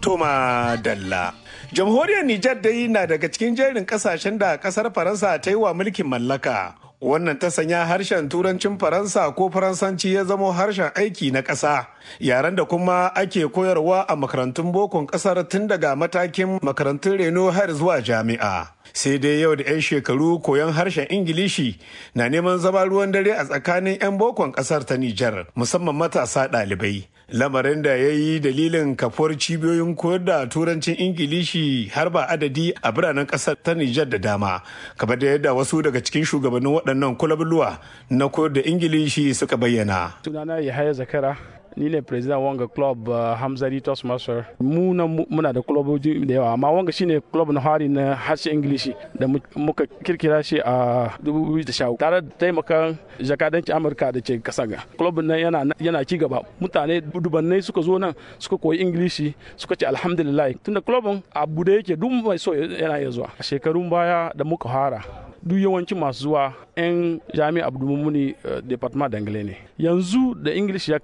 Toma Dalla. Jamhuriyar Nijar dai na daga cikin jerin kasashen da kasar Faransa ta yi wa mulkin mallaka. Wannan ta sanya harshen turancin Faransa ko Faransanci ya zamo harshen aiki na ƙasa. Yaren da kuma ake koyarwa a makarantun bokon ƙasar tun daga matakin makarantun reno har zuwa jami'a. sai dai yau da 'yan shekaru koyon harshen ingilishi na neman zama ruwan dare a tsakanin 'yan bokon kasar ta nijar musamman matasa ɗalibai lamarin da ya yi dalilin kafuwar cibiyoyin koyar da turancin ingilishi har ba adadi a biranen kasar ta nijar da dama kamar da yadda wasu daga cikin shugabannin waɗannan kulabluwa na koyar da ingilishi suka bayyana sunana yahaya zakara ni ne president wanga club uh, hamzari tos masar mu na muna da clubobi da yawa amma wanga shine club na hari na harshe ingilishi da muka kirkira shi a 2010 tare da taimakon jakadanci amurka da ke kasa ga club nan yana yana ci gaba mutane dubannai suka zo nan suka koyi ingilishi suka ce alhamdulillah tunda clubin abu da yake duk mai so yana iya zuwa a shekarun baya da muka fara duk yawancin masu zuwa 'yan jami'a abdulmumuni department dangale ne yanzu da english ya